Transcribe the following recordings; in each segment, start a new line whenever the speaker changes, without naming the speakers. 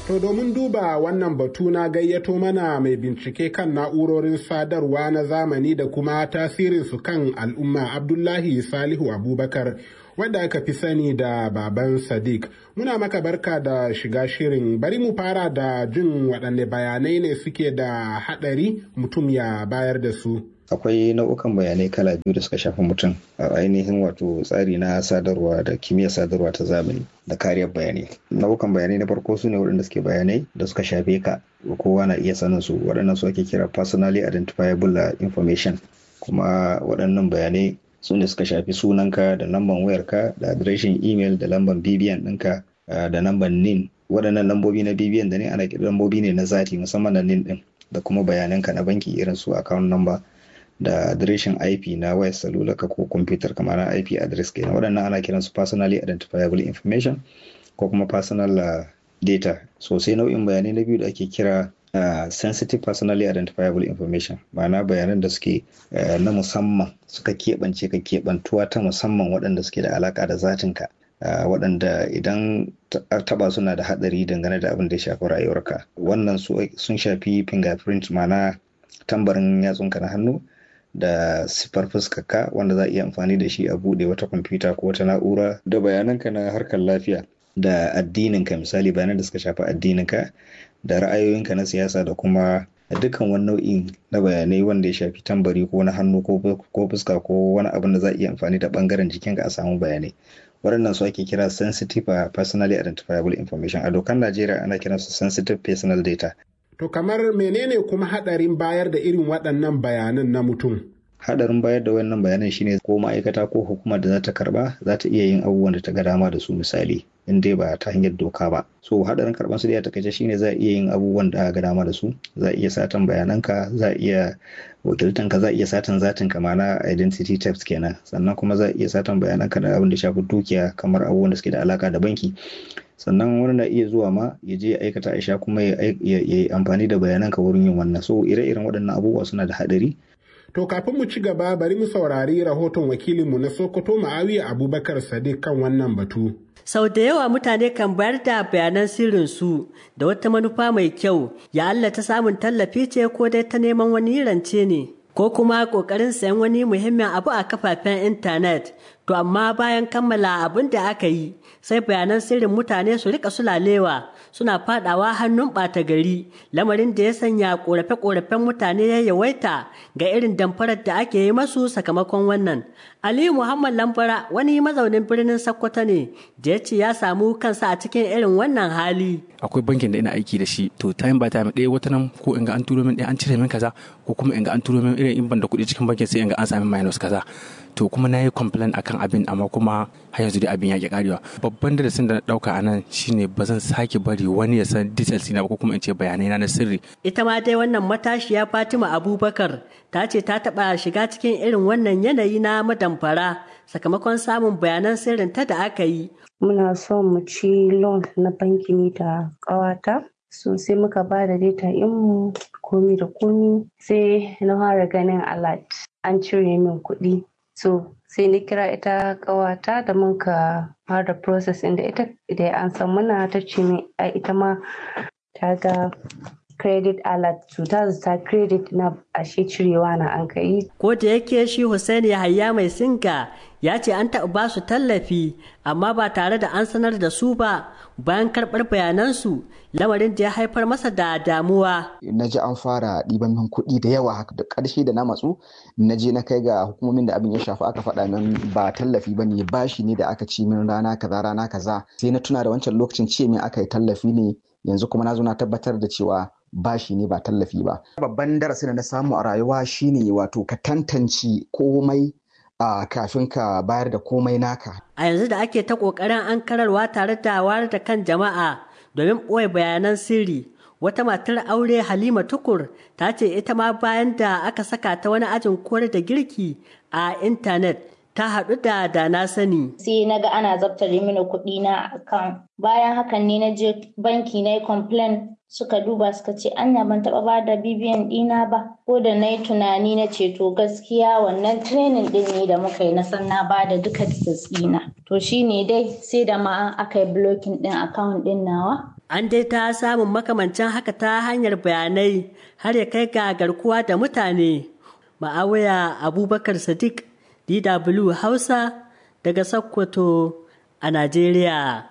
To domin duba wannan batu na gayyato mana mai bincike kan na'urorin sadarwa na zamani da kuma tasirinsu kan al'umma Abdullahi Salihu Abubakar wadda aka fi sani da baban Sadiq. Muna maka barka da shiga shirin bari mu fara da jin waɗanne bayanai ne suke da haɗari mutum ya bayar da su.
akwai nau'ukan bayanai kala biyu da suka shafi mutum a ainihin wato tsari na sadarwa da kimiyyar sadarwa ta zamani da kariyar bayanai nau'ukan bayanai na farko su ne waɗanda suke bayanai da suka shafe ka kowa na iya sanin su waɗannan su ake kira personally identifiable information kuma waɗannan bayanai su ne suka shafi sunanka da lamban wayarka da adireshin email da lamban bbn ɗinka da lamban nin waɗannan lambobi na bbn da ne ana kira lambobi ne na zati musamman na nin ɗin da kuma bayananka na banki irin su account number da adireshin IP na wayar salula ka ko kwamfutar kamar na IP address kenan waɗannan ana kiransu personally identifiable information ko kuma personal uh, data so sai nau'in bayanai na biyu da ake kira uh, sensitive personally identifiable information ma'ana bayanan da suke uh, na musamman suka keɓance ka keɓantuwa ta musamman waɗanda suke da alaƙa da zatinka Uh, waɗanda idan taɓa suna da haɗari dangane da abin da ya shafi rayuwarka wannan sun shafi fingerprint ma'ana tambarin yatsunka na hannu da siffar fuskarka wanda za a iya amfani da shi a buɗe wata kwamfuta ko wata na'ura da bayananka na harkar lafiya da addininka misali bayanan da suka shafi addininka da ra'ayoyinka na siyasa da kuma dukkan wani nau'in na bayanai wanda ya shafi tambari ko na hannu ko fuska ko wani abin da za a iya amfani da bangaren jikinka a samu bayanai waɗannan su ake kira sensitive personally identifiable information a dokar najeriya ana kiransu sensitive personal data
To kamar menene kuma hadarin bayar da irin waɗannan bayanan na mutum?
Hadarin bayar da wannan bayanan shine ko ma'aikata ko hukumar da za ta karba za ta iya yin abubuwan da ta ga dama da su misali in dai ba ta hanyar doka ba. So hadarin karban su da ya takaice shine za a iya yin abubuwan da ga dama da su, za a iya satan bayananka, za a iya wakiltanka, za a iya satan zatin ka mana identity theft kenan, sannan kuma za a iya satan bayananka da abin da shafi dukiya kamar abubuwan da suke da alaka da banki. sannan wani na iya zuwa ma ya je ya aikata aisha kuma ya yi amfani da bayananka wurin yin wannan so ire-iren waɗannan abubuwa suna da haɗari
To kafin mu ci gaba bari mu saurari rahoton wakilinmu na Sokoto Ma'awiya Abubakar Sadiq kan wannan batu.
Sau da yawa mutane kan bayar da bayanan sirrinsu da wata manufa mai kyau, ya Allah ta samun tallafi ce ko dai ta neman wani rance ne. Ko kuma ƙoƙarin sayan wani muhimmin abu a kafafen intanet, to amma bayan kammala abin da aka yi, sai bayanan sirrin mutane su rika sulalewa suna fadawa hannun ɓata gari lamarin da ya sanya ƙorafe-ƙorafen mutane ya yawaita ga irin damfarar da ake yi masu sakamakon wannan aliyu muhammad lambara wani mazaunin birnin sokoto ne da ya ce ya samu kansa a cikin irin wannan hali
akwai bankin da ina aiki da shi to time by time ɗaya wata nan ko in ga an turo min ɗaya an cire min kaza ko kuma in ga an turo min irin in ban da kuɗi cikin bankin sai in ga an sami minus kaza to kuma na yi complain akan abin amma kuma har yanzu dai abin ya ki karewa babban darasin da na dauka a nan shine ba zan sake bari wani ya san details na ba ko kuma in ce bayanai na na sirri
ita ma dai wannan matashiya Fatima Abubakar ta ce ta taba shiga cikin irin wannan yanayi na madamfara sakamakon samun bayanan sirrin ta da aka yi
muna son mu ci loan na banki ni da ƙawata so sai muka ba da data mu komi da komi sai na fara ganin alert an cire min kuɗi so sai ni kira ita ƙawata da muka fara process inda ita da an san muna ta ce min ita ma ta ga credit alert to ta ta credit na ashe cirewa na an kai
ko da yake shi Hussein Yahaya mai singa ya ce an taɓa ba su tallafi amma ba tare da an sanar da su ba bayan karɓar bayanansu lamarin da ya haifar masa da damuwa.
Na ji an fara ɗiban min kuɗi da yawa haka da ƙarshe da na matsu na je na kai ga hukumomin da abin ya shafi aka faɗa min ba tallafi ba ne bashi ne da aka ci min rana kaza rana kaza sai na tuna da wancan lokacin ce min aka yi tallafi ne yanzu kuma na zo na tabbatar da cewa bashi ne ba tallafi ba. Babban darasin da na samu a rayuwa shine wato ka tantance komai a kafin ka bayar da komai naka.
A yanzu da ake ta ƙoƙarin an kararwa tare da wayar da kan jama'a domin ɓoye bayanan sirri. Wata matar aure Halima Tukur ta ce ita ma bayan da aka saka ta wani ajin koyar da girki a intanet ta haɗu da da na sani.
Sai na ga ana zabtare mini kuɗi na akan bayan hakan ne na je banki na yi complain suka duba suka ce anya ban taɓa ba da bibiyan ɗina ba ko da na yi tunani na ce to gaskiya wannan training ɗin ne da muka yi na san na ba da duka details ɗina to shine dai sai da ma aka yi blocking ɗin account ɗin nawa
An dai ta samun makamancin haka ta hanyar bayanai har ya kai ga garkuwa da mutane. Ma'awaya Abubakar Sadiq DW Hausa daga Sokoto a Najeriya.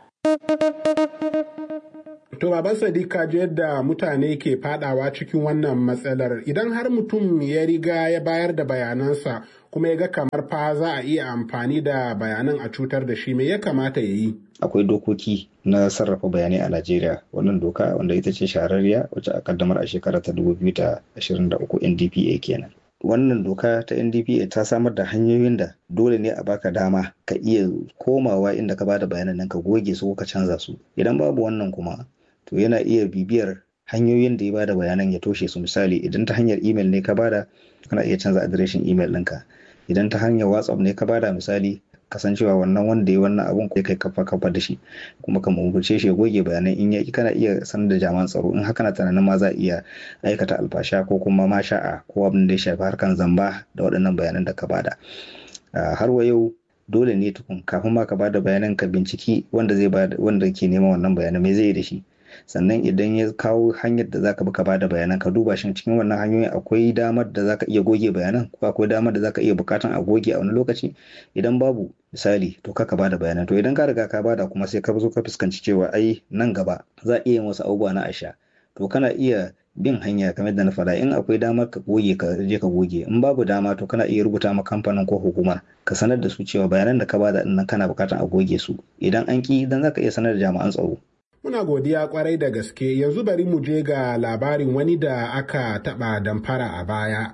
To baban Sadiq ka ji yadda mutane ke fadawa cikin wannan matsalar idan har mutum ya riga ya bayar da bayanansa kuma ya ga kamar fa za a iya amfani da bayanan a cutar da shi me ya kamata ya yi.
akwai dokoki na sarrafa bayanai a Najeriya wannan doka wanda ita ce shahararriya wacce a kaddamar a shekara ta 2023 NDPA kenan. Wannan doka ta NDPA ta samar da hanyoyin da dole ne a baka dama ka iya komawa inda ka bada bayanan nan ka goge su ko ka canza su. Idan babu wannan kuma to yana iya bibiyar hanyoyin da ya bada bayanan ya toshe su misali idan ta hanyar email ne ka bada kana iya canza adireshin email ɗinka. Idan ta hanyar WhatsApp ne ka bada misali kasancewa wannan wanda ya wannan abun kai kai kafa kafa da shi kuma ka umurce shi ya goge bayanai in yaki kana iya sanar da jami'an tsaro in haka na tunanin ma za a iya aikata alfasha ko kuma ma sha'a ko abin da ya shafi harkan zamba da waɗannan bayanan da ka bada har wa yau dole ne tukun kafin ma ka bada bayanan ka binciki wanda zai bada wanda ke neman wannan bayanan me zai yi da shi sannan idan ya kawo hanyar da zaka bi ka bada bayanan ka duba shin cikin wannan hanyoyin akwai damar da zaka iya goge bayanan ko akwai damar da zaka iya bukatan a goge a wani lokaci idan babu misali to ka bada bayanan to idan ka riga ka bada kuma sai ka zo ka fuskanci cewa ai nan gaba za a iya yin wasu abubuwa na asha to kana iya bin hanya kamar da na faɗa in akwai damar ka goge ka je ka goge in babu dama to kana iya rubuta ma kamfanin ko hukuma ka sanar da su cewa bayanan da ka bada din nan kana bukatan a goge su idan an ki dan zaka iya sanar da jami'an tsaro
Muna godiya kwarai da gaske yanzu bari mu je ga labarin wani da aka taɓa damfara a baya.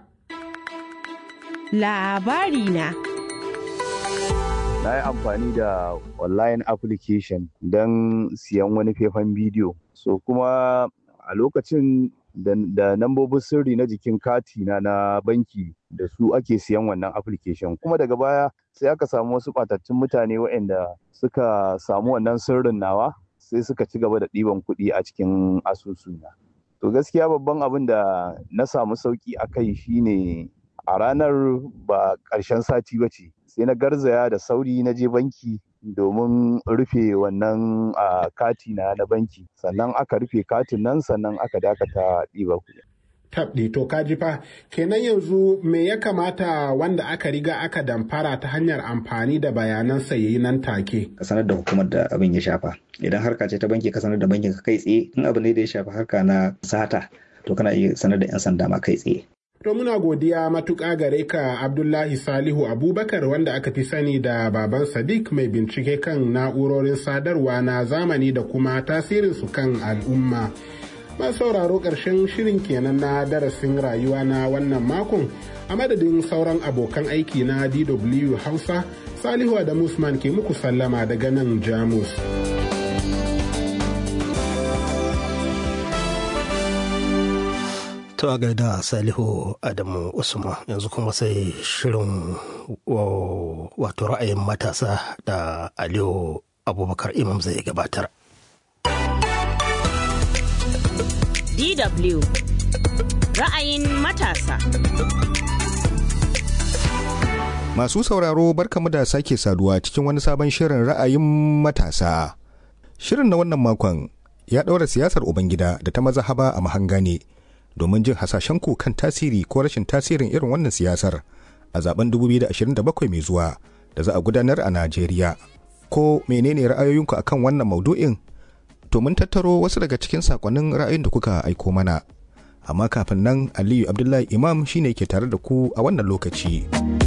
Labari na.
Na yi amfani da online application don siyan wani faifan bidiyo. So kuma a lokacin da nambobin sirri na jikin kati na na banki da su ake siyan wannan application kuma daga baya sai aka samu wasu ɓatattun mutane waɗanda suka samu wannan sirrin nawa sai suka ci gaba da ɗiban kuɗi a cikin asusuna. To gaskiya babban abin da na samu sauƙi a kai shine a ranar ba ƙarshen sati ba ce sai na garzaya da sauri na je banki domin rufe wannan kati na na banki sannan aka rufe katin nan sannan aka dakata ɗiba kuɗi.
tabɗi to kaji fa kenan yanzu me ya kamata wanda aka riga aka damfara ta hanyar amfani da bayanan yayi nan take
ka sanar da hukumar da abin ya shafa idan harka ce ta banki ka sanar da bankin ka kai tsaye in abu ne da ya shafa harka na sata to kana iya sanar da yan sanda ma kai tsaye
To muna godiya matuƙa gare ka Abdullahi Salihu Abubakar wanda aka fi sani da baban Sadiq mai bincike kan na'urorin sadarwa na zamani da kuma tasirinsu kan al'umma. Ba sauraro ƙarshen shirin kenan na darasin rayuwa na wannan makon a madadin sauran abokan aiki na DW Hausa Salihu da Musman ke muku sallama daga nan Jamus.
To a gaida Salihu Adamu Usman yanzu kuma sai shirin wato ra'ayin matasa da Aliyu Abubakar Imam zai gabatar.
DW ra'ayin matasa.
Masu sauraro barkamu da sake saduwa cikin wani sabon shirin ra'ayin matasa. Shirin na wannan makon ya ɗaura siyasar Ubangida da ta mazahaba a mahanga ne. domin jin hasashen ku kan tasiri ko rashin tasirin irin wannan siyasar a zaben 2027 mai zuwa da za a gudanar a Najeriya. Ko menene ra'ayoyinku akan wannan maudu'in? To mun tattaro wasu daga cikin sakonnin ra'ayin da kuka aiko mana. Amma kafin nan Aliyu Abdullahi Imam shine ke tare da ku a wannan lokaci.